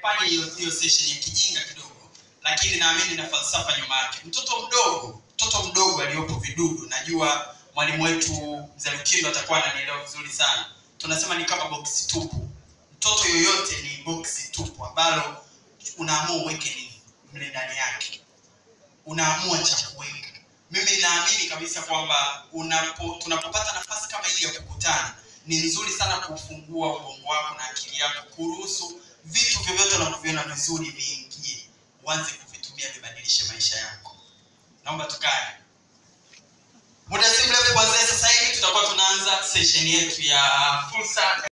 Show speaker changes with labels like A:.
A: nimefanya hiyo hiyo session ya kijinga kidogo lakini naamini na falsafa nyuma yake mtoto mdogo mtoto mdogo aliyopo vidudu najua mwalimu wetu mzee lukindo atakuwa ananielewa vizuri sana tunasema ni kama boksi tupu mtoto yoyote ni boksi tupu ambalo unaamua uweke nini mle ndani yake unaamua cha kuweka mimi naamini kabisa kwamba unapo tunapopata nafasi kama hii ya kukutana ni nzuri sana kufungua ubongo wako na akili yako kuruhusu vitu vyovyote unavyoviona vizuri viingie uanze kuvitumia vibadilishe maisha yako naomba tukae muda si mrefu kuanzia sasa hivi tutakuwa tunaanza session yetu ya fursa